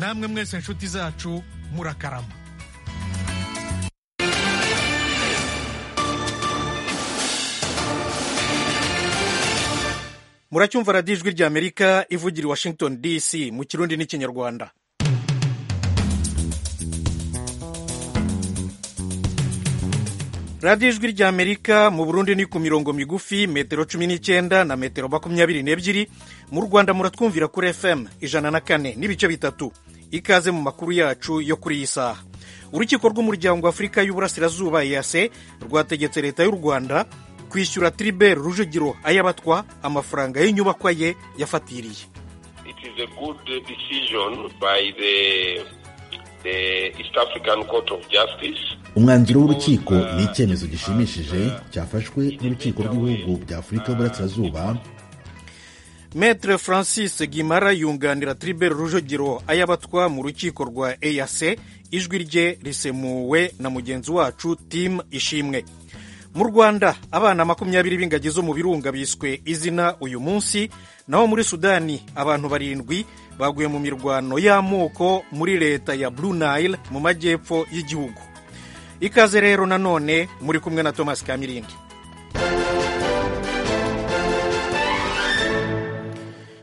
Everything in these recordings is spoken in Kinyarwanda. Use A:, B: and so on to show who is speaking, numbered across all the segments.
A: namwe mwese inshuti zacu murakarama muracyumva radiyo ijwi rya amerika ivugira i washington dc mu kirundi n'ikinyarwanda radiyo ijwi rya amerika mu burundi ni ku mirongo migufi metero cumi n'icyenda na metero makumyabiri n'ebyiri mu rwanda muratwumvira kuri fm ijana na kane n'ibice bitatu ikaze mu makuru yacu yo kuri iyi saha urukiko rw'umuryango afurika y'uburasirazuba eyase rwategetse leta y'u rwanda kwishyura Tribert Rujugiro ayabatwa amafaranga y'inyubakwa ye yafatiriye
B: umwanzuro w'urukiko ni icyemezo gishimishije cyafashwe n'urukiko rw'ibihugu bya afurika y'uburasirazuba
A: metre francis gimara yunganira Tribert Rujugiro ayabatwa mu rukiko rwa eyase ijwi rye risemuwe na mugenzi wacu timu ishimwe mu rwanda abana makumyabiri b'ingagi zo mu birunga biswe izina uyu munsi naho muri sudani abantu barindwi baguye mu mirwano y'amoko muri leta ya Blue Nile mu majyepfo y'igihugu ikaze rero nanone muri kumwe na thomas kamirindi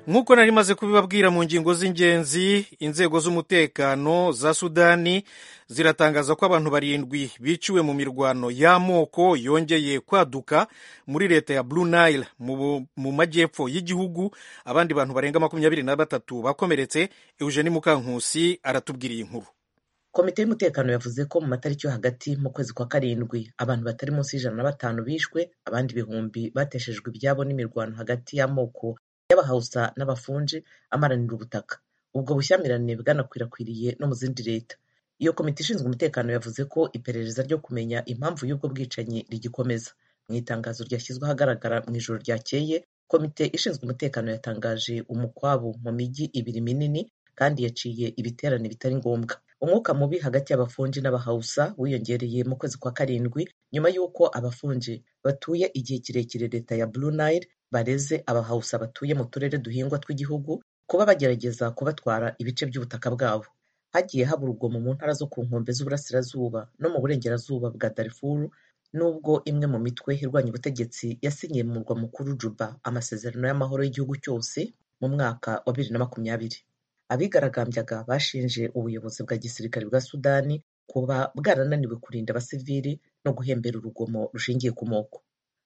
A: nk'uko nari maze kubibabwira mu ngingo z'ingenzi inzego z'umutekano za sudani ziratangaza ko abantu barindwi biciwe mu mirwano y'amoko yongeye kwaduka muri leta ya Blue Nile mu majyepfo y'igihugu abandi bantu barenga makumyabiri na batatu bakomeretse Eugenie Mukankusi aratubwiriye inkuru
C: komite y'umutekano yavuze ko mu matariki yo hagati mu kwezi kwa karindwi abantu batari munsi y'ijana na batanu bishwe abandi ibihumbi bateshejwe ibyabo n'imirwano hagati y'amoko y'abahawusa n'abafunji amaranira ubutaka ubwo bushyamirane bwanakwirakwiriye no mu zindi leta iyo komite ishinzwe umutekano yavuze ko iperereza ryo kumenya impamvu y'ubwo bwicanyi rigikomeza mu itangazo ryashyizwe ahagaragara mu ijoro ryakeye komite ishinzwe umutekano yatangaje umukwabu mu mijyi ibiri minini kandi yaciye ibiterane bitari ngombwa umwuka mubi hagati y'abafunji n'abahawusa wiyongereye mu kwezi kwa karindwi nyuma y'uko abafunji batuye igihe kirekire leta ya Blue Nile bareze abahawusa batuye mu turere duhingwa tw'igihugu kuba bagerageza kubatwara ibice by'ubutaka bwabo hagiye haba urugomo mu ntara zo ku nkombe z'uburasirazuba no mu burengerazuba bwa darifuru nubwo imwe mu mitwe irwanya ubutegetsi yasinyiye mu murwa mukuru juba amasezerano y'amahoro y'igihugu cyose mu mwaka wa bibiri na makumyabiri abigaragambyaga bashinje ubuyobozi bwa gisirikare bwa sudani kuba bwarananiwe kurinda abasivili no guhembera urugomo rushingiye ku moko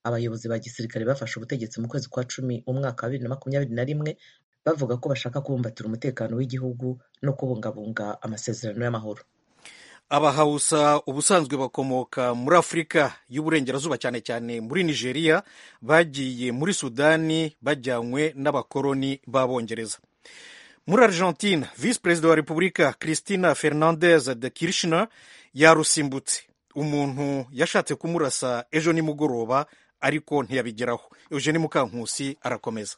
C: abayobozi ba gisirikare bafashe ubutegetsi mu kwezi kwa cumi umwaka wa bibiri na makumyabiri na rimwe bavuga ko bashaka kubumbatira umutekano w'igihugu no kubungabunga amasezerano y'amahoro
A: abahawusa ubusanzwe bakomoka muri afurika y'uburengerazuba cyane cyane muri nigeria bagiye muri sudani bajyanywe n'abakoloni b'abongereza muri argentine visi perezida wa repubulika christina fernandez de kirishner yarusimbutse umuntu yashatse kumurasa ejo nimugoroba ariko ntiyabigeraho eugene mukankusi arakomeza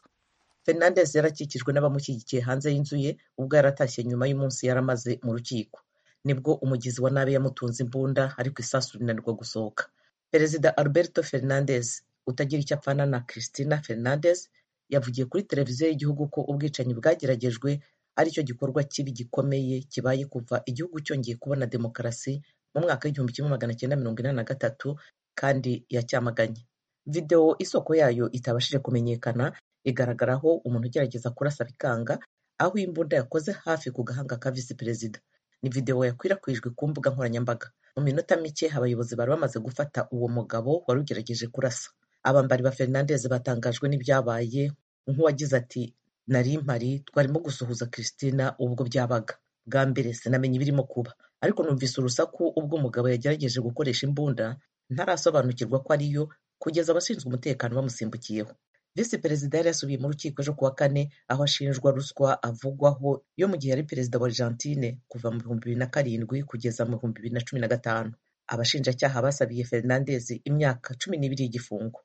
C: fernandes yarakikijwe n'abamushyigikiye hanze y'inzu ye ubwo yaratashye nyuma y'umunsi yaramaze mu rukiko nibwo umugizi wa nabi yamutunze imbunda ariko isasu rinanirwa gusohoka perezida alberto fernandes utagira icyo apfana na christina fernandes yavugiye kuri televiziyo y'igihugu ko ubwicanyi bwageragejwe aricyo gikorwa kibi gikomeye kibaye kuva igihugu cyongeye kubona demokarasi mu mwaka w'igihumbi kimwe magana cyenda mirongo inani na gatatu kandi yacyamaganye videwo isoko yayo itabashije kumenyekana igaragaraho umuntu ugerageza kurasa bikanga aho imbunda yakoze hafi ku gahanga ka visi perezida ni videwo yakwirakwijwe ku mbuga nkoranyambaga mu minota mike abayobozi bari bamaze gufata uwo mugabo wari ugerageje kurasa abambari ba fernandez batangajwe n'ibyabaye nk'uwagize ati nari mpari twarimo gusuhuza christina ubwo byabaga bwa mbere sinamenye ibirimo kuba ariko numvise urusaku ubwo umugabo yagerageje gukoresha imbunda ntarasobanukirwa ko ariyo kugeza abashinzwe umutekano bamusimbukiyeho visi perezida yari yasubiye mu rukiko ejo kuwa kane aho ashinjwa ruswa avugwaho yo mu gihe yari perezida wa argentine kuva mu bihumbi bibiri na karindwi kugeza mu bihumbi bibiri na cumi na gatanu abashinjacyaha basabiye fernandez imyaka cumi n'ibiri y'igifungo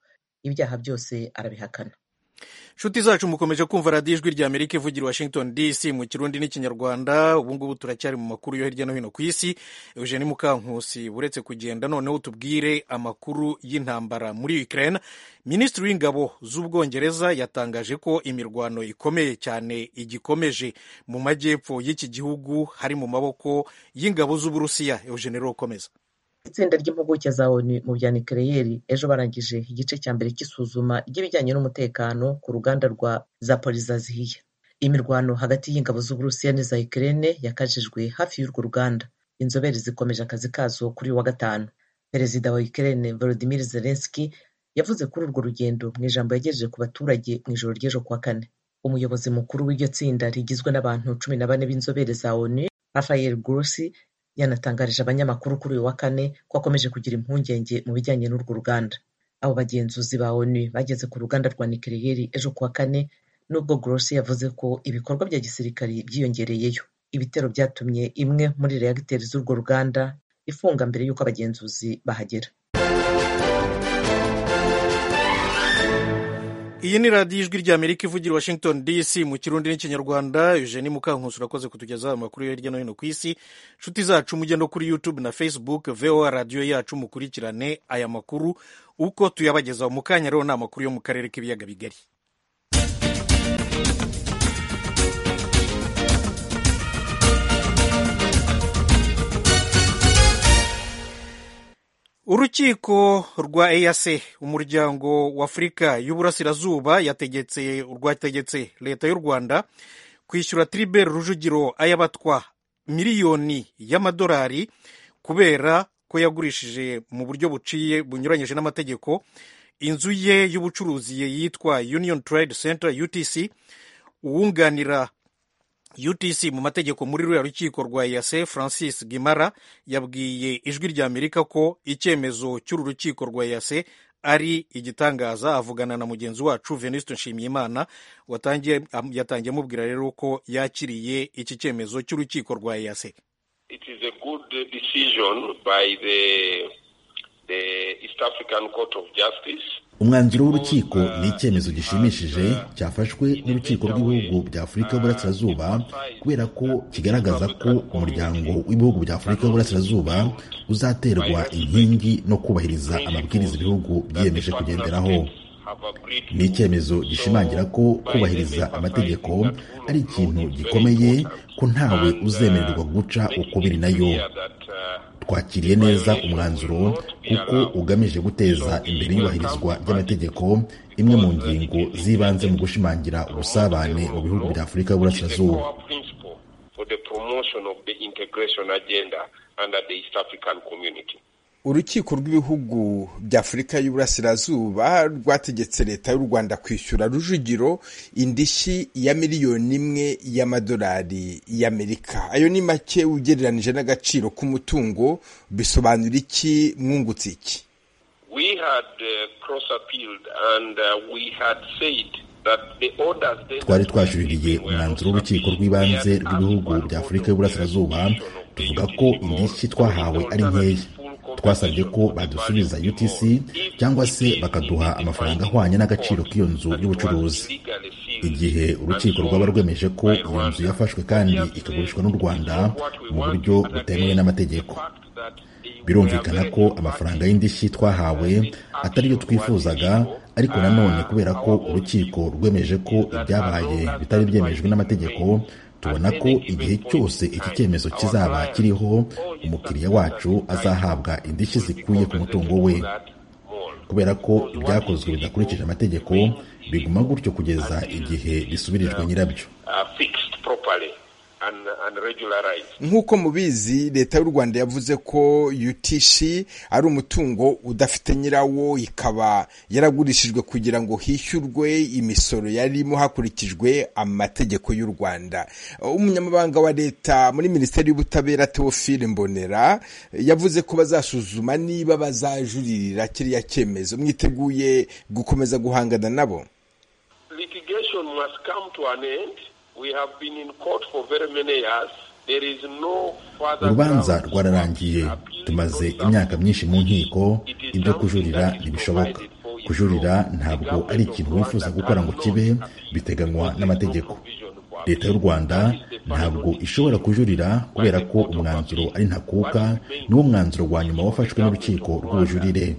C: ibyaha byose arabihakana
A: nshuti zacu mukomeje kumva radiyo ijwi rya amerika ivugira washington dc mu kirundi n'ikinyarwanda ubungubu turacyari mu makuru yo hirya no hino ku isi eugene mukankusi uretse kugenda noneho tubwire amakuru y'intambara muri ukraine minisitiri w'ingabo z'ubwongereza yatangaje ko imirwano ikomeye cyane igikomeje mu majyepfo y'iki gihugu hari mu maboko y'ingabo z'uburusiya eugene rero ukomeza
C: itsinda ry'impuguke za onu mu bya nikereyeri ejo barangije igice cya mbere cy'isuzuma ry'ibijyanye n'umutekano ku ruganda rwa zaporizaziya imirwano hagati y'ingabo z'uburusiya n'iza ikirere yakajijwe hafi y'urwo ruganda inzobere zikomeje akazi kazo kuri uyu wa gatanu perezida wa ikirere volodimir zelenski yavuze kuri urwo rugendo mu ijambo yagejeje ku baturage mu ijoro ry'ejo kuwa kane umuyobozi mukuru w'iryo tsinda rigizwe n'abantu cumi na bane b'inzobere za onu rafael gurusi yanatangarije abanyamakuru kuri uyu wa kane ko akomeje kugira impungenge mu bijyanye n'urwo ruganda abo bagenzuzi ba onu bageze ku ruganda rwa nikereyeri ejo kuwa kane nubwo gorosi yavuze ko ibikorwa bya gisirikari byiyongereyeyo ibitero byatumye imwe muri reagiteri z'urwo ruganda ifunga mbere y'uko abagenzuzi bahagera
A: iyi ni radiyo ijwi rya amerika ivugira washington dc mu kirundi n'ikinyarwanda eugeni mukankusi urakoze kutugezaho amakuru yo hirya no hino ku isi inshuti zacu mujye no kuri youtube na facebook voa radiyo yacu mukurikirane aya makuru uko tuyabagezaho mu kanya rero ni amakuru yo mu karere k'ibiyaga bigari urukiko rwa eyase umuryango w'afurika y'uburasirazuba yategetse rwategetse leta y'u rwanda kwishyura tribert rujugiro ayabatwa miliyoni y'amadolari kubera ko yagurishije mu buryo buciye bunyuranyije n'amategeko inzu ye y'ubucuruzi yitwa union trade center utc uwunganira utc mu mategeko muri ruriya rukiko rwa yase francis gimara yabwiye ijwi rya amerika ko icyemezo cy'uru rukiko rwa yase ari igitangaza avugana na mugenzi wacu venuste nshimiyimana yatangiye amubwira rero ko yakiriye iki cyemezo cy'urukiko rwa yase
B: umwanzuro w'urukiko ni icyemezo gishimishije cyafashwe n'urukiko rw'ibihugu bya afurika y'uburasirazuba kubera ko kigaragaza ko umuryango w'ibihugu bya afurika y'uburasirazuba uzaterwa inkingi no kubahiriza amabwiriza ibihugu byiyemeje kugenderaho ni icyemezo gishimangira ko kubahiriza amategeko ari ikintu gikomeye ko ntawe uzemererwa guca uko biri nayo twakiriye neza umwanzuro kuko ugamije guteza imbere iyubahirizwa ry'amategeko imwe mu ngingo z'ibanze mu gushimangira ubusabane mu bihugu bya afurika y'uburasirazuba
D: urukiko rw'ibihugu bya afurika y'uburasirazuba rwategetse leta y'u rwanda kwishyura rujugiro indishyi ya miliyoni imwe y'amadolari y'amerika ayo ni make ugereranije n'agaciro k'umutungo bisobanura iki mwungutse iki
B: twari twajuririye umwanzuro w'urukiko rw'ibanze rw'ibihugu bya afurika y'uburasirazuba tuvuga ko indishyi twahawe ari nkeya twasabye ko badusubiza utc cyangwa se bakaduha amafaranga ahwanye n'agaciro k'iyo nzu y'ubucuruzi igihe urukiko rwaba rwemeje ko iyo nzu yafashwe kandi ikagurishwa n'u rwanda mu buryo butemewe n'amategeko birumvikana ko amafaranga y'indishyi twahawe atari yo twifuzaga ariko nanone kubera ko urukiko rwemeje ko ibyabaye bitari byemejwe n'amategeko tubona ko igihe cyose iki cyemezo kizaba kiriho umukiriya wacu azahabwa indishyi zikuye ku mutungo we kubera ko ibyakozwe bidakurikije amategeko biguma gutyo kugeza igihe bisubirijwe nyirabyo
D: nk'uko mubizi leta y'u rwanda yavuze ko UTC ari umutungo udafite nyirawo ikaba yaragurishijwe kugira ngo hishyurwe imisoro yarimo hakurikijwe amategeko y'u rwanda umunyamabanga wa leta muri minisiteri y'ubutabera teofile mbonera yavuze ko bazasuzuma niba bazajuririra kiriya cyemezo mwiteguye gukomeza guhangana nabo
B: urubanza rwararangiye tumaze imyaka myinshi mu nkiko ibyo kujurira ntibishoboka kujurira ntabwo ari ikintu wifuza gukora ngo kibe biteganywa n'amategeko leta y'u rwanda ntabwo ishobora kujurira kubera ko umwanzuro ari ntakuka niwo mwanzuro wa nyuma wafashwe n'urukiko rw'ubujurire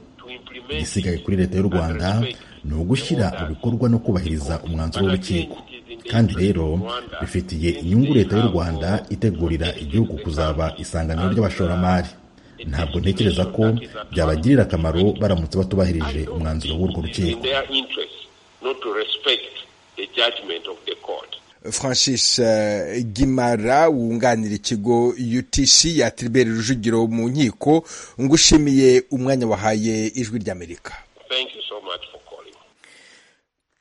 B: igisigaye kuri leta y'u rwanda ni ugushyira mu bikorwa no kubahiriza umwanzuro w'urukiko kandi rero bifitiye inyungu leta y'u rwanda itegurira igihugu kuzaba isanganiro ry'abashoramari ntabwo ntekereza ko byabagirira akamaro baramutse batubahirije umwanzuro w'urwo rukiko
D: francis gimara wunganira ikigo utishi ya tiriberi rujugiro mu nkiko ngushimiye umwanya wahaye ijwi ry'amerika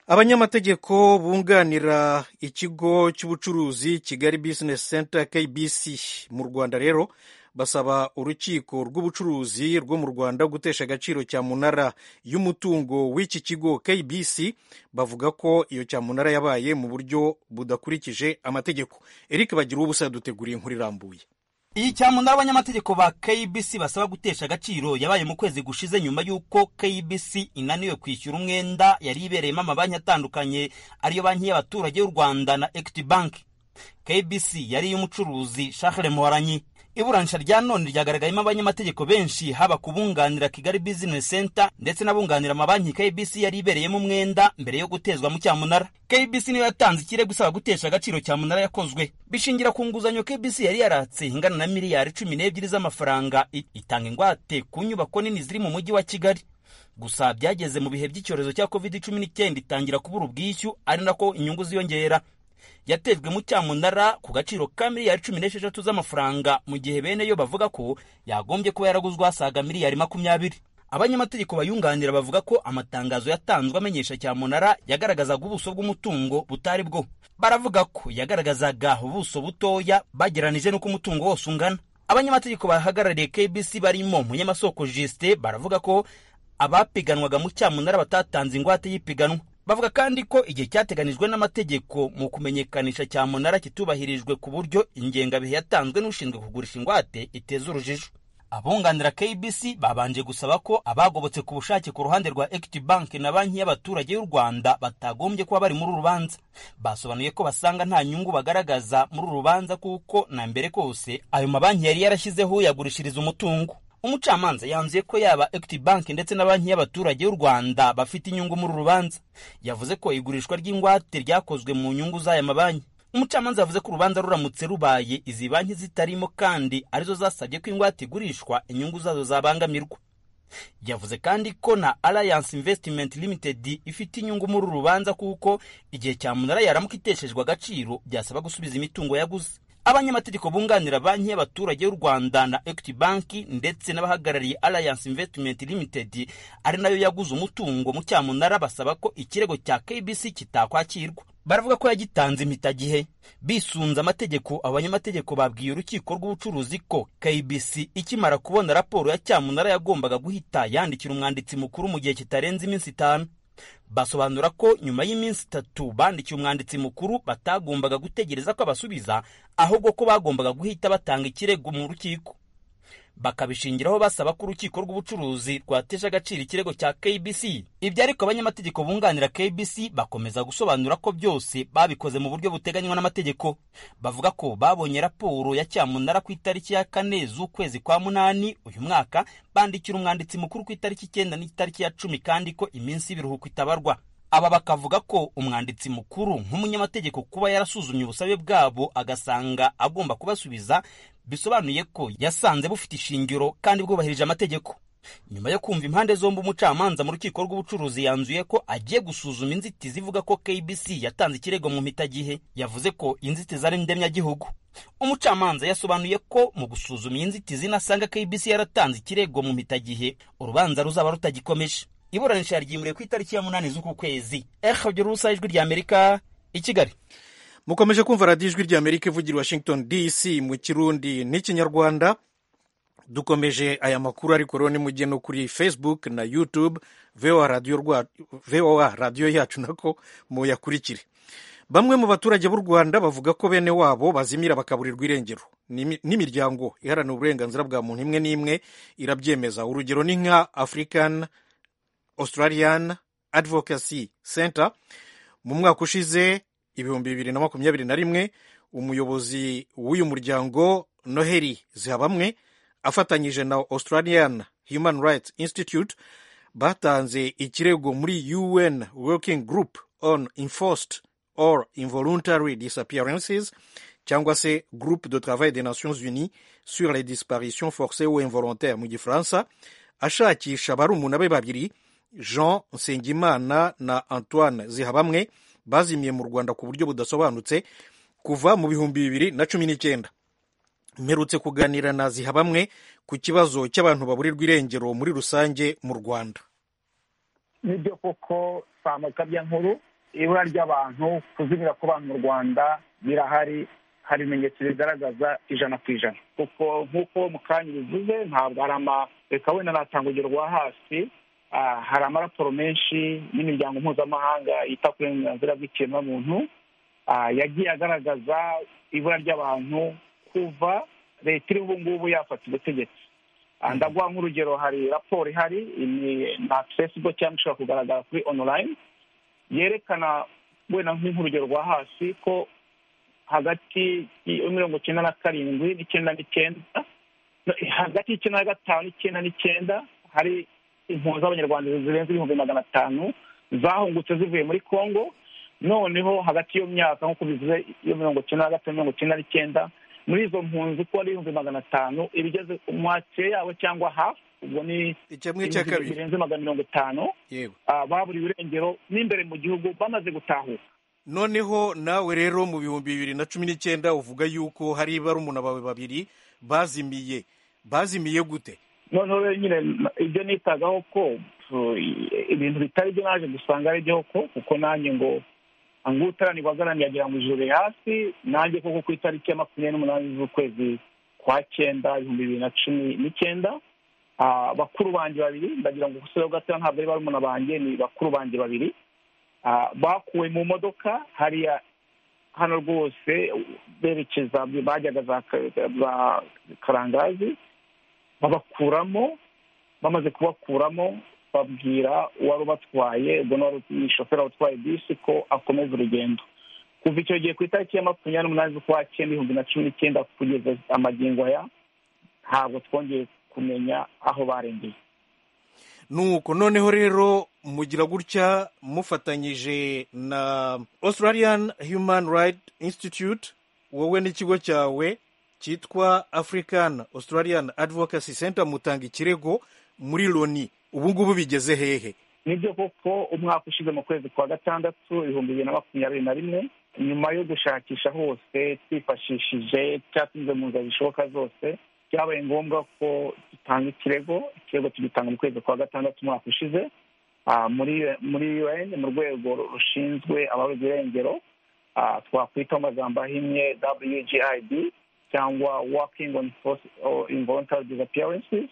A: abanyamategeko bunganira ikigo cy'ubucuruzi kigali bizinesi senta kbc mu rwanda rero basaba urukiko rw'ubucuruzi rwo mu rwanda gutesha agaciro cyamunara y'umutungo w'iki kigo kbc bavuga ko iyo cyamunara yabaye mu buryo budakurikije amategeko eric bagira uwo busa duteguriye inkuru irambuye
E: iyi cyamunara abanyamategeko ba kbc basaba gutesha agaciro yabaye mu kwezi gushize nyuma y'uko kbc inaniwe kwishyura umwenda yari ibereyemo amabanki atandukanye ariyo banki y'abaturage y'u rwanda na equity bank kbc yari iy'umucuruzi shahre muharanyi iburanisha rya none ryagaragayemo abanyamategeko benshi haba kubunganira Kigali Business Center ndetse n'abunganira amabanki KBC yari ibereyemo umwenda mbere yo gutezwa mu cyamunara KBC niyo yatanze ikirego gusaba gutesha agaciro cyamunara yakozwe bishingira ku nguzanyo KBC yari yaratse ingana na miliyari cumi n'ebyiri z'amafaranga itanga ingwate ku nyubako nini ziri mu mujyi wa Kigali gusa byageze mu bihe by'icyorezo cya covid cumi n'icyenda itangira kubura ubwishyu ari nako inyungu ziyongera yatejwe mu cyamunara ku gaciro ka miliyari cumi n'esheshatu z'amafaranga mu gihe bene yo bavuga ko yagombye kuba yaraguzwe hasaga miliyari makumyabiri abanyamategeko bayunganira bavuga ko amatangazo yatanzwe amenyesha cyamunara yagaragazaga ubuso bw'umutungo butari bwo baravuga ko yagaragazaga ubuso butoya bageranije n'uko umutungo wose ungana abanyamategeko bahagarariye kbc barimo munyamasoko jisite baravuga ko abapiganwaga mu cyamunara batatanze ingwate y'ipiganwa bavuga kandi ko igihe cyateganijwe n'amategeko mu kumenyekanisha cyamunara kitubahirijwe ku buryo ingengabihe yatanzwe n'ushinzwe kugurisha ingwate iteza urujijo abunganira kbc babanje gusaba ko abagobotse ku bushake ku ruhande rwa equity bank na banki y'abaturage y'u rwanda batagombye kuba bari muri uru rubanza basobanuye ko basanga nta nyungu bagaragaza muri uru rubanza kuko na mbere kose ayo mabanki yari yarashyizeho yagurishiriza umutungo umucamanza yanzuye ko yaba equity bank ndetse na banki y'abaturage y'u rwanda bafite inyungu muri urubanza yavuze ko igurishwa ry'ingwate ryakozwe mu nyungu z'aya mabanki umucamanza yavuze ko urubanza ruramutse rubaye izi banki zitarimo kandi arizo zasabye ko ingwate igurishwa inyungu zazo zabangamirwa yavuze kandi ko na alliance investment limited ifite inyungu muri uru rubanza kuko igihe cyamunara yaramuka iteshejwe agaciro byasaba gusubiza imitungo yaguze abanyamategeko bunganira banki y'abaturage y'u rwanda na equity banki ndetse n'abahagarariye alliance investment limited ari nayo yaguze umutungo mu cyamunara basaba ko ikirego cya kbc kitakwakirwa baravuga ko yagitanze impitagihe bisunze amategeko abanyamategeko babwiye urukiko rw'ubucuruzi ko kbc ikimara kubona raporo ya cyamunara yagombaga guhita yandikira umwanditsi mukuru mu gihe kitarenze iminsi itanu basobanura ko nyuma y'iminsi itatu bandikiye umwanditsi mukuru batagombaga gutegereza ko abasubiza ahubwo ko bagombaga guhita batanga ikirego mu rukiko bakabishingiraho basaba ko urukiko rw'ubucuruzi rwatesha agaciro ikirego cya kbc ibyo ariko abanyamategeko bunganira kbc bakomeza gusobanura ko byose babikoze mu buryo buteganywa n'amategeko bavuga ko babonye raporo ya cyamunara ku itariki ya kane z'ukwezi kwa munani uyu mwaka bandikira umwanditsi mukuru ku itariki icyenda n'itariki ya cumi kandi ko iminsi y'ibiruhuko itabarwa aba bakavuga ko umwanditsi mukuru nk'umunyamategeko kuba yarasuzumye ubusabe bwabo agasanga agomba kubasubiza bisobanuye ko yasanze bufite ishingiro kandi bwubahirije amategeko nyuma yo kumva impande zombi umucamanza mu rukiko rw'ubucuruzi yanzuye ko agiye gusuzuma inzitizi ivuga ko kbc yatanze ikirego mu mpitagihe yavuze ko inzitizi ari ndemyagihugu umucamanza yasobanuye ko mu gusuzuma iyi nzitizi nasanga kbc yaratanze ikirego mu mpitagihe urubanza ruzaba rutagikomeje iburanisha yaryimuriye ku itariki ya munani z'uku kwezi ehabyurusa ijwi ry'amerika i kigali
A: mukomeje kumva radiyo ijwi ry'amerika ivugira washington dc mu kirundi n'ikinyarwanda dukomeje aya makuru ariko rero nimujye no kuri facebook na youtube voa radiyo radiyo yacu nako muyakurikire bamwe mu baturage b'u rwanda bavuga ko bene wabo bazimira bakaburirwa irengero n'imiryango iharanira uburenganzira bwa muntu imwe n'imwe irabyemeza urugero ni nka african australian advocacy center mu mwaka ushize ibihumbi bibiri na makumyabiri na rimwe umuyobozi w'uyu muryango noheli zihabamwe afatanyije na australian human rights institute batanze ikirego muri un working group on enforced or involuntary disappearances cyangwa se groupe de travail des nations unies sur les disparitions forcées ou involontaires mu gifaransa ashakisha barumuna be babiri jean nsengimana na antoine zihabamwe bazimiye mu rwanda ku buryo budasobanutse kuva mu bihumbi bibiri na cumi n'icyenda mperutse kuganira na zihabamwe ku kibazo cy'abantu baburirwa irengero muri rusange mu rwanda
F: nibyo koko samukabya nkuru ibura ry'abantu kuzimira kw'abantu mu rwanda birahari hari ibimenyetso bigaragaza ijana ku ijana kuko nk'uko mu kanya bivuze ntabwo hari ama reka wenda natanga urugero rwa hasi hari amaraporo menshi y'imiryango mpuzamahanga yita ku burenganzira bw'ikiremwamuntu yagiye agaragaza ibura ry'abantu kuva leta iri ubu ngubu yafata ubutegetsi ndaguha nk'urugero hari raporo ihari na fesibo cyangwa ishobora kugaragara kuri onorayini yerekana wenda nk'urugero rwa hasi ko hagati ya mirongo icyenda na karindwi n'icyenda n'icyenda hagati y'icyenda na gatanu n'icyenda n'icyenda hari impunzi z'abanyarwanda zirenze ibihumbi magana atanu zahungutse zivuye muri congo noneho hagati y'iyo myaka nk'uko bivuze iyo mirongo icyenda na gatanu mirongo icyenda n'icyenda muri izo mpunzi uko ari ibihumbi magana atanu ibigeze umwake yabo cyangwa hafi ubwo ni
A: ibihumbi
F: birenze magana mirongo itanu baburiwe irengero n'imbere mu gihugu bamaze gutahuka
A: noneho nawe rero mu bihumbi bibiri na cumi n'icyenda uvuga yuko hari barumuna bawe babiri bazimiye bazimiye gute
F: noneho rero nyine ibyo nitagaho ko ibintu bitari byo naje gusanga ari byo ko kuko nanjye ngo ngo utaranirwa agaramye yagira ngo ijoro hasi nanjye koko ku itariki ya makumyabiri n'umunani z'ukwezi kwa cyenda ibihumbi bibiri na cumi n'icyenda bakuru banjye babiri ndagira ngo gusa gatoya ntabwo ari barumuna banjye ni bakuru banjye babiri bakuwe mu modoka hariya hano rwose berekeza bajyaga za karangazi babakuramo bamaze kubakuramo babwira uwari ubatwaye ubwo ni shoferi utwaye bisi ko akomeza urugendo kuva icyo gihe ku itariki ya makumyabiri n'umunani z'ukwa cyenda ibihumbi na cumi n'icyenda kugeza amagingo aya ntabwo twongeye kumenya aho barengeye
A: nuko noneho rero mugira gutya mufatanyije na australian human rights institute wowe n'ikigo cyawe cyitwa african australian advocacy center mutanga ikirego muri loni ubu ngubu bigeze hehe
F: nibyo koko umwaka ushize mu kwezi kwa gatandatu ibihumbi bibiri na makumyabiri na rimwe nyuma yo gushakisha hose twifashishije cyatuze mu nzira zishoboka zose byabaye ngombwa ko dutanga ikirego ikirego tugitanga mu kwezi kwa gatandatu umwaka ushize muri un mu rwego rushinzwe ababuze irengero twakwita mu magambo ahinnye wgid cyangwa working on involuntary disappearances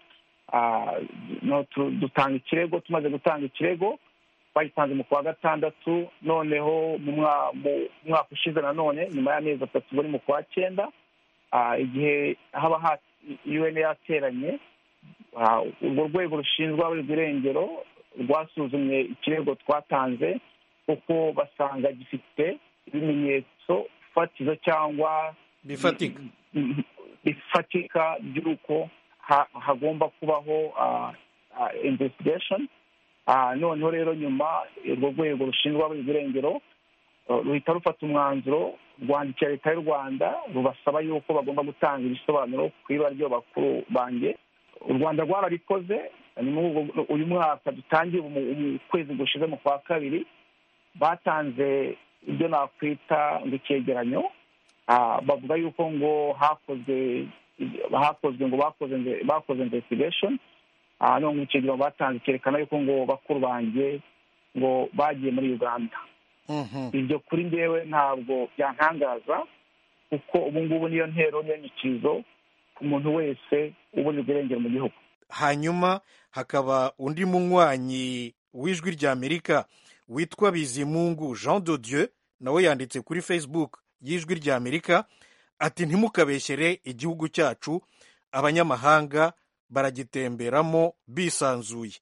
F: dutanga ikirego tumaze gutanga ikirego bagitanze mu kwa gatandatu noneho mu mwaka ushize nanone nyuma y'amezi atatu buri mu kwa cyenda igihe haba un yateranye urwo rwego rushinzwe abarirwa irengero rwasuzumye ikirego twatanze kuko basanga gifite ibimenyetso fatizo cyangwa
A: bifatika
F: bifatika by'uko hagomba kubaho investigation noneho rero nyuma urwo rwego rushinzwe ababuze irengero ruhita rufata umwanzuro rwandikira leta y'u rwanda rubasaba yuko bagomba gutanga ibisobanuro ku ibara ry'abakuru banjye u rwanda rwarabikoze uyu mwaka dutangiye ukwezi gushize mu kwa kabiri batanze ibyo nakwita ngo icyegeranyo bavuga yuko ngo hakozwe hakozwe ngo bakoze bakoze investigation none ngo icyo gihe batanze cyerekana yuko ngo bakuru banjye ngo bagiye muri uganda ibyo kuri ngewe ntabwo byantangaza kuko ubu ngubu niyo ntero n'inyikirizo ku muntu wese uburirwa irengero mu gihugu
A: hanyuma hakaba undi munywanyi w'ijwi ry'amerika witwa bizimungu jean de dieu nawe yanditse kuri facebook y'ijwi ry'amerika ati ntimukabeshyere igihugu cyacu abanyamahanga baragitemberamo bisanzuye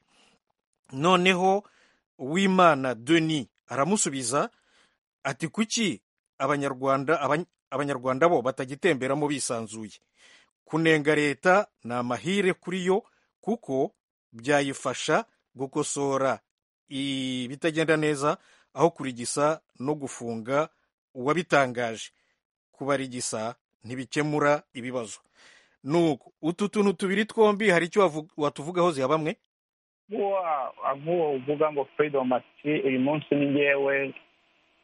A: noneho uwimana deni aramusubiza ati kuki abanyarwanda abanyarwanda bo batagitemberamo bisanzuye kunenga leta ni amahire kuri yo kuko byayifasha gukosora ibitagenda neza aho kurigisa no gufunga uwabitangaje kubarigisa ntibikemura ibibazo nuko utu tuntu tubiri twombi hari icyo watuvugaho ziha bamwe
G: nk'uwo uvuga ngo freedom ati uyu munsi ni ngewe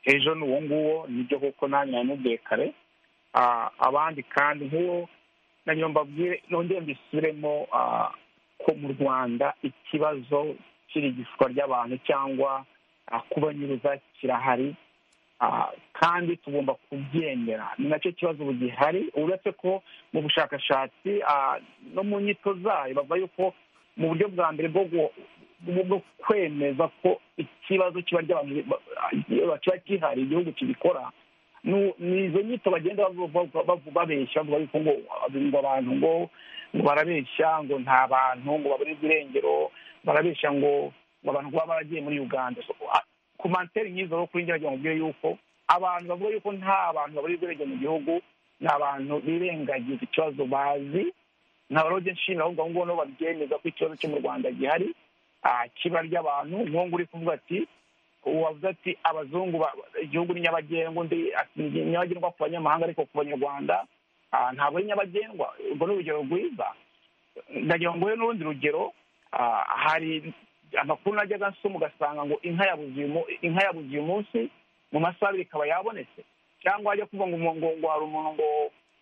G: ejo ni uwo nguwo nibyo kuko nanjye namubwiye kare abandi kandi nk'uwo nayo mbabwire nongeye mbisubiremo ko mu rwanda ikibazo cy'irigishwa ry'abantu cyangwa kubanyuruza kirahari kandi tugomba kubyemera ni nacyo kibazo ubu gihari uretse ko mu bushakashatsi no mu nyito zayo bavuga yuko mu buryo bwa mbere bwo kwemeza ko ikibazo kiba kiba gihari igihugu kibikora ni izo nyito bagenda babeshya bavuga yuko ngo abantu ngo barabeshya ngo nta bantu ngo babone irengero barabeshya ngo abantu baba baragiye muri uganda ku manteri nk'izo rero kuri njye mubwire yuko abantu bavuga yuko nta bantu babona irengero mu gihugu ni abantu birengagiza ikibazo bazi nta rode nshimira ahubwo aho ngaho babyemeza ko ikibazo cyo mu rwanda gihari kiba ry'abantu nk'ubu uri kuvuga ati wavuze ati abazungu igihugu ni nyabagendwa undi nyabagendwa ku banyamahanga ariko ku banyarwanda ntabwo ari nyabagendwa urwo ni urugero rwiza ndagira ngo nguhe n'urundi rugero hari amakuru najyaga nsoma ugasanga ngo inka yabuze uyu munsi mu masaha abiri ikaba yabonetse cyangwa wajya kuvuga ngo hari umuntu ngo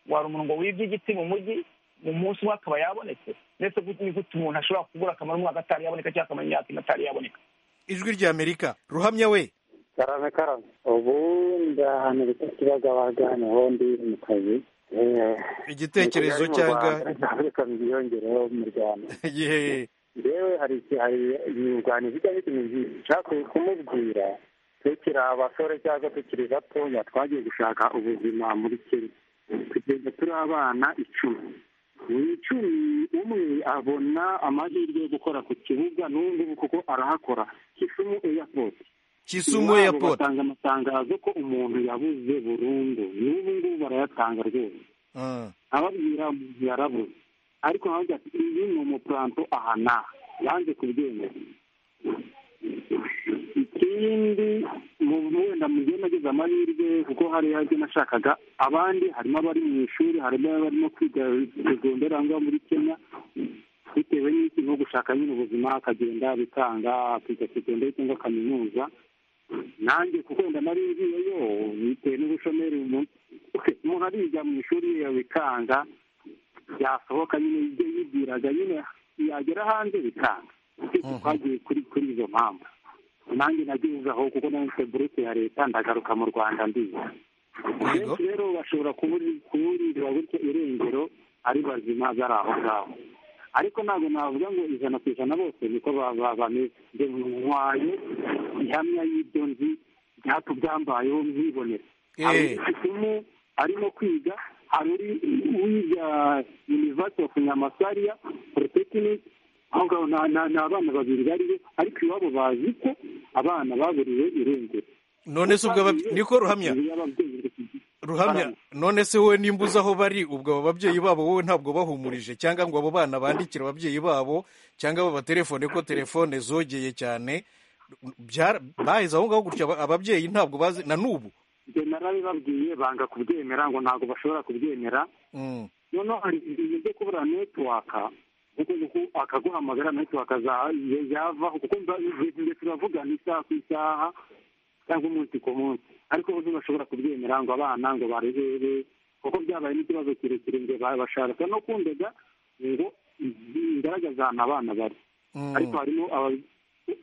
G: wari umuntu ngo wibye igiti mu mujyi umunsi umwe akaba yabonetse ndetse ni gute umuntu ashobora kubura akamaro umwaka atari yaboneka cyangwa akamara imyaka ine atari yaboneka
A: ijwi rya amerika ruhamya we
F: karame karame ubu ahantu bita kibagabaga niho ndi mu kazi
A: igitekerezo cyangwa
F: reka byiyongereho mu rwanda yewe hari ibiganiro bijya n'ikintu nshaka kumubwira tukiri abasore cyangwa tukiri batoya twagiye gushaka ubuzima muri kenya kugeza turi abana icumi buri icumi umwe abona amahirwe yo gukora ku kibuga n'undi kuko arahakora kisumu airport
A: kisumu airport
F: batanga amatangazo ko umuntu yabuze burundu n'ubu ngubu barayatanga rwose ababwira umuntu yarabuze ariko havuga ati iyi ni umupuranto aha n'aha yanze kubyemera ikindi wenda mugihe nagize amahirwe kuko hari ibyo nashakaga abandi harimo abari mu ishuri harimo abarimo kwiga segonderi aho muri kenya bitewe n'iki nko gushaka nyine ubuzima akagenda bitanga akiga segonderi cyangwa kaminuza nanjye kuko wenda nari ngiyeyo bitewe n'ubushomeri umuntu ariga mu ishuri bikanga yasohoka nyine ibyo yibwiraga nyine yagera hanze bikanga twagiye kuri kuri izo mpamvu nanjye nageze aho kuko nanjye buruke ya leta ndagaruka mu rwanda ndiza benshi rero bashobora kuburirwa gutyo irengero ari bazima bari aho ngaho ariko ntabwo navuga ngo ijana ku ijana bose niko bameze ntwaye ihamya y'ibyo nzi byatubyambayeho mwibonera abifitemo arimo kwiga hari uri wiga university of nyamasariya polytechnic aho ngaho ni abana babiri bariyo ariko iwabo bazi ko abana baburiwe irengero
A: none se ubwo niko ruhamya ruhamya none se wowe nimba uzi aho bari ubwo abo babyeyi babo wowe ntabwo bahumurije cyangwa ngo abo bana bandikire ababyeyi babo cyangwa babatelefone ko telefone zogeye cyane baheze aho ngaho gutya ababyeyi ntabwo bazi na n'ubu
F: ibyo narabibabwiye banga kubyemera ngo ntabwo bashobora kubyemera noneho hari ibintu byo kubura netiwaka akaguhamagara natwe yavaho kuko mbese turavugana isaha ku isaha cyangwa umunsi ku munsi ariko bo ntibashobora kubyemera ngo abana ngo barebere kuko byabaye n'ikibazo kirekire ngo bashaka no kundega ngo bigaragaza ahantu abana bari ariko harimo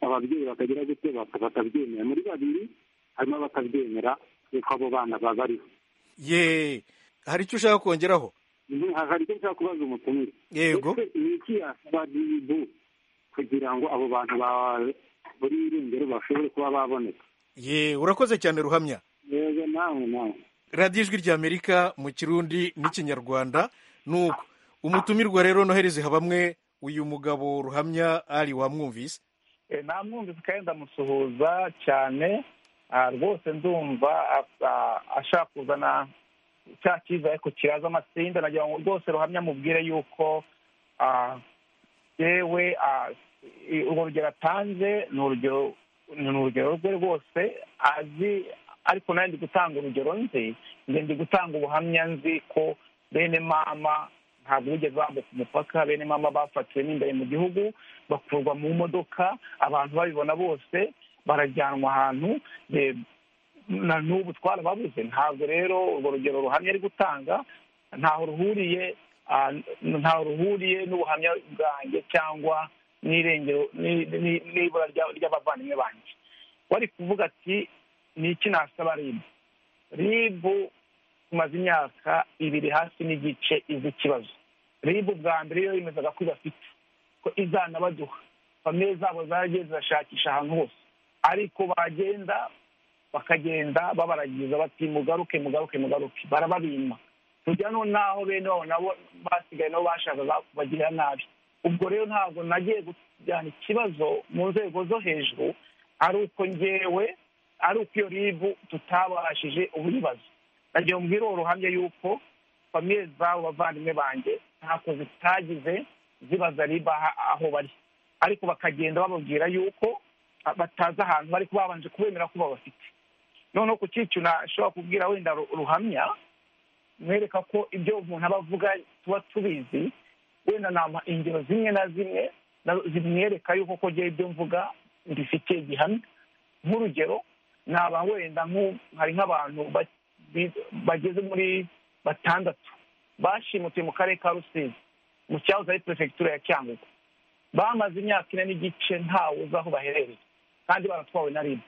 F: ababyeyi batagira gute batabyemera muri babiri harimo abatabyemera yuko abo bana babariho
A: yeee hari icyo ushaka kongeraho
F: hari icyo nshaka kubaza umutumire
A: yego
F: ni iki yasaba ribu kugira ngo abo bantu buri irengero bashobore kuba baboneka
A: ye urakoze cyane ruhamya
F: yego nawe nawe
A: radiyo ijwi rya amerika mu kirundi n'ikinyarwanda nuko umutumirwa rero nohereze bamwe uyu mugabo ruhamya ari wamwumvise
F: namwumvise kandi ndamusuhuza cyane rwose ndumva ashaka kuzana cya cyiza ariko kiraza amasinda nagira ngo rwose ruhamya mubwire yuko yewe urwo rugero atanze ni urugero rwe rwose azi ariko nawe ndi gutanga urugero nzi ndi gutanga ubuhamya nzi ko bene mama ntabwo bigeze bambuka umupaka bene mama bafatiwe n'imbere mu gihugu bakurwa mu modoka abantu babibona bose barajyanwa ahantu na n'ubu twarababuze ntabwo rero urwo rugero ruhamya ari gutanga ntaho ruhuriye ntaho ruhuriye n'ubuhamya bwanjye cyangwa n'irengero n'ibura ry'abavandimwe banjye wari kuvuga ati ni iki nasaba ribu ribu tumaze imyaka ibiri hasi n'igice izi ikibazo ribu bwa mbere yo yemezaga ko ibafite ko izanabaduha famille zabo zaragiye zirashakisha ahantu hose ariko bagenda bakagenda babaragiza bati mugaruke mugaruke mugaruke barababima tujya n'aho bene wabo nabo basigaye nabo bashakaga kubagirira nabi ubwo rero ntabwo nagiye kujyana ikibazo mu nzego zo hejuru ari uko ngewe ari uko iyo ribu tutabashije ubuyibazo nagiye mubwira uwo ruhamya yuko famiye zabo bavandimwe banjye ntako zitagize zibaza riba aho bari ariko bakagenda bababwira yuko batazi ahantu bari babanje kubemera ko babafite noneho ku cyiciro nashobora kubwira wenda ruhamya mwereka ko ibyo umuntu aba avuga tuba tubizi wenda nama ingero zimwe na zimwe zimwereka yuko kongera ibyo mvuga mbifitiye gihamya nk'urugero naba wenda hari nk'abantu bageze muri batandatu bashimutiye mu karere ka rusizi mu cyahoze ari perefegitura ya cyangugu bamaze imyaka ine n'igice ntawe uzi aho baherereye kandi baratwawe na ribu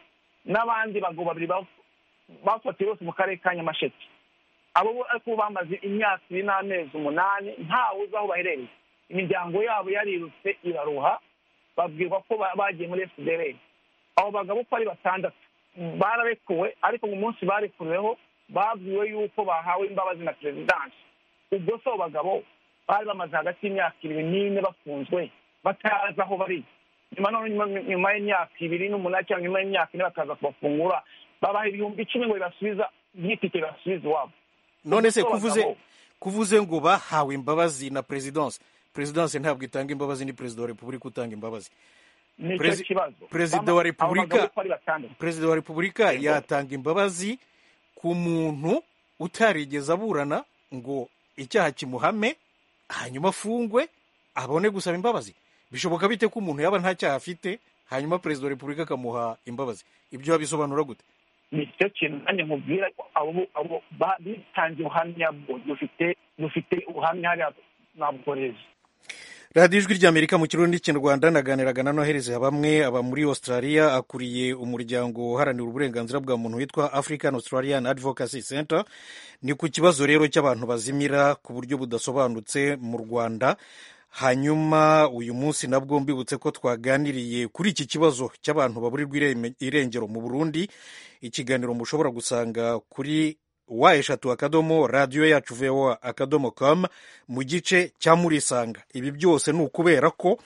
F: n'abandi bagabo babiri bafatiwe bose mu karere ka nyamasheke abo ariko bamaze imyaka ibiri n'amezi umunani ntawe uzi aho baherereye imiryango yabo yarirutse iraruha babwirwa ko bagiye muri esidereri abo bagabo uko ari batandatu bararekuwe ariko mu munsi barekuriweho babwiwe yuko bahawe imbabazi na perezidansi ubwo si abo bagabo bari bamaze hagati y'imyaka ibiri n'ine bafunzwe batazi aho bari nyuma nyuma y'imyaka ibiri n'umunani cyangwa nyuma y'imyaka ine bakaza kubafungura babaha ibihumbi icumi ngo bibasubiza byitike bibasubize iwabo
A: none se kuvuze kuvuze ngo bahawe imbabazi na perezidansi perezidansi ntabwo itanga imbabazi ni perezida wa repubulika utanga imbabazi perezida wa repubulika perezida wa repubulika yatanga imbabazi ku muntu utarigeze aburana ngo icyaha kimuhame hanyuma afungwe abone gusaba imbabazi bishoboka bite ko umuntu yaba nta cyaha afite hanyuma perezida wa repubulika akamuha imbabazi ibyo wabisobanura gute
F: ni cyo kintu nanjye nkubwira abo bitangiye ubuhamya dufite ubuhamya hariya nabworeza
A: radiyo ijwi ry'amerika mu kirundi cy'urwanda naganiraga na nohereze bamwe aba muri australia akuriye umuryango uharanira uburenganzira bwa muntu witwa african australian advocacy center ni ku kibazo rero cy'abantu bazimira ku buryo budasobanutse mu rwanda hanyuma uyu munsi nabwo mbibutse ko twaganiriye kuri iki kibazo cy'abantu baburirwa irengero mu burundi ikiganiro mushobora gusanga kuri wa eshatu akadomo radiyo yacu voa akadomo kamu mu gice cya murisanga ibi byose ni ukubera ko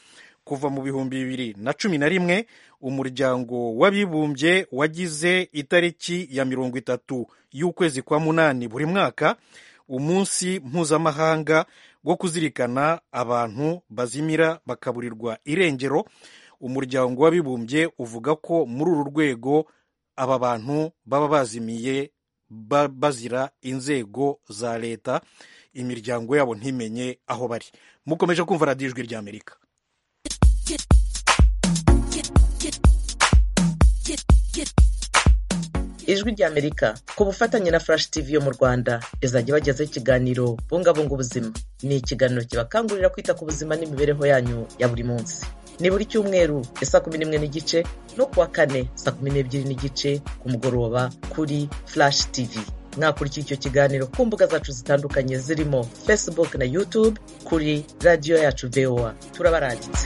A: kuva mu bihumbi bibiri na cumi na rimwe umuryango w'abibumbye wagize itariki ya mirongo itatu y'ukwezi kwa munani buri mwaka umunsi mpuzamahanga wo kuzirikana abantu bazimira bakaburirwa irengero umuryango w'abibumbye uvuga ko muri uru rwego aba bantu baba bazimiye bazira inzego za leta imiryango yabo ntimenye aho bari mukomeje kumva radiyo ijwi ry'amerika
C: ijwi ry'amerika ku bufatanye na flash tv yo mu rwanda izajya ibagezaho ikiganiro bungabunga ubuzima ni ikiganiro kibakangurira kwita ku buzima n'imibereho yanyu ya buri munsi ni buri cyumweru isa kumi n'imwe n'igice no kuwa kane saa kumi n'ebyiri n'igice ku mugoroba kuri flash tv mwakurikira icyo kiganiro ku mbuga zacu zitandukanye zirimo facebook na youtube kuri radiyo yacu voa turabaranditse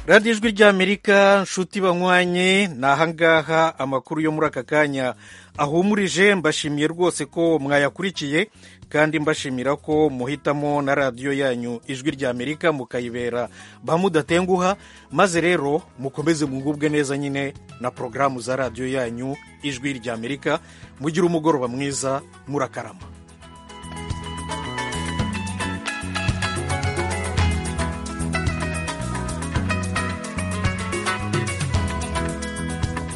A: radiyo ijwi ry'amerika nshuti banywanye ni ahangaha amakuru yo muri aka kanya ahumurije mbashimiye rwose ko mwayakurikiye kandi mbashimira ko muhitamo na radiyo yanyu ijwi ry'amerika mukayibera ba mudatenguha maze rero mukomeze mwungubwe neza nyine na porogaramu za radiyo yanyu ijwi ry'amerika mugira umugoroba mwiza murakarama